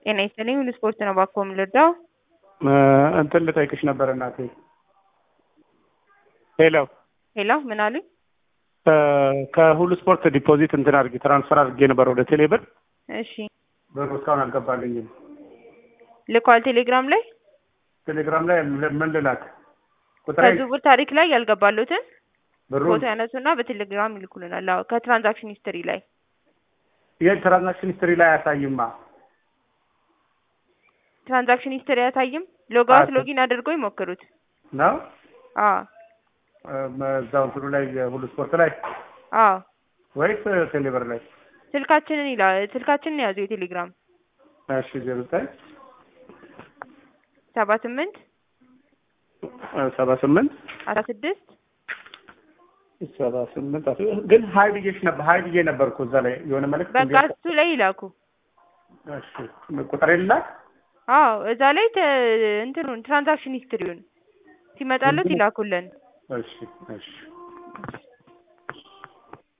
ጤና ይስጥልኝ ሁሉ ስፖርት ነው ባኮ የምልርዳው እንትን ልጠይቅሽ ነበር እናቴ። ሄሎ ሄሎ ምን አሉኝ? ከሁሉ ስፖርት ዲፖዚት እንትን አድርጌ ትራንስፈር አድርጌ ነበር ወደ ቴሌ ብር እሺ ብሩ እስካሁን አልገባልኝም። ልኳል ቴሌግራም ላይ ቴሌግራም ላይ ምን ልላክ? ቁጥሬ ከዝውውር ታሪክ ላይ ያልገባሉትን ብሩ ፎቶ ያነሱና በቴሌግራም ይልኩልናል። አዎ ከትራንዛክሽን ሂስትሪ ላይ የትራንዛክሽን ሂስትሪ ላይ አያሳይማ። ትራንዛክሽን ሂስትሪ አያሳይም። ሎጋውት አያሳይም። ሎጊን አድርገው ይሞክሩት። ነው አዎ እዛው እንትኑ ላይ ሁሉ ስፖርት ላይ አዎ ወይስ ቴሌ ብር ላይ? ስልካችንን ይላ ስልካችንን ያዙ የቴሌግራም እሺ ዜሮ ዘጠኝ ሰባ ስምንት ሰባ ስምንት አስራ ስድስት ሰባ ስምንት አስ- ግን ሀይ ብዬሽ ነበር ሀይ ብዬ ነበርኩ እዛ ላይ የሆነ መልዕክት በቃ እንዲያ- እሱ ላይ ይላኩ። እሺ ቁጥሬ ልላክ አዎ እዛ ላይ ተ- እንትኑን ትራንዛክሽን ሂስትሪውን ሲመጣለት ይላኩልን። እሺ እሺ